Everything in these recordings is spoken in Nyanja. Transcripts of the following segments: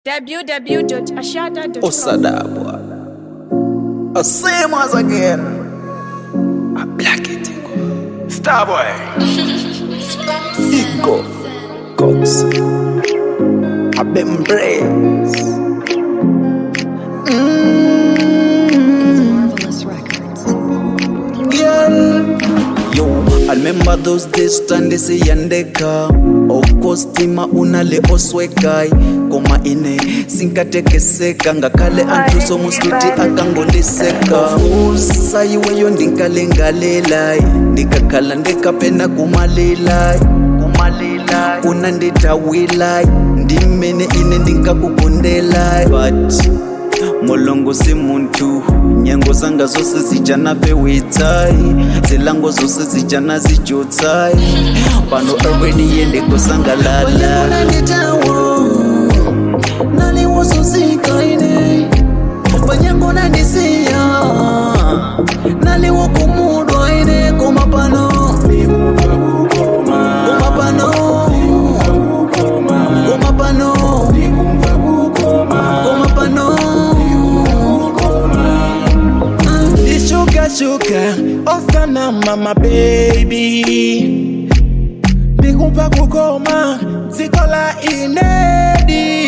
www.ashada.com. Osadabwa. A same as again. A black it. Starboy. Ego. Cox. A bembrace. Marvelous Records. girl. Yo, I remember those days tandisiyandeka of course tima unale oswekai koma ine sinkatekeseka ngakhale anthuso mustuti akangondiseka fusa iweyo ndinkalengalelai ndikakhala ndikapena kumalilai kumalilai unanditawilai ndimene ine ndinkakugondelai but mulungu si muntu nyengo zanga zose zijana pewitsai zilango zose zijana zijutsai pano already yende kusangalala naliwososikaine panyango nandisiya naliwokumudwaine koma pano koma pano koma pano koma pano Ishuka shuka osana mama baby Ndikumva kukoma zikola inedi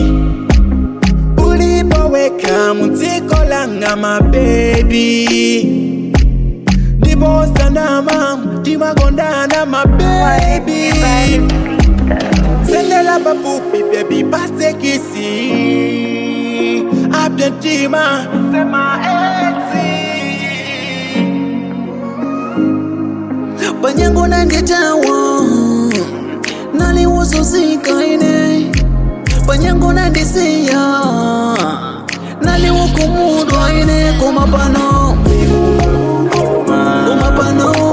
Ulipoweka mutiko langa ma baby Ndipo sanama timagondana ma baby Sendela babupi baby pase kisi Abiantima sema exi panyango nanditawa naliwososikaine panyango nandisiya naliwokumudwaine koma pano koma pano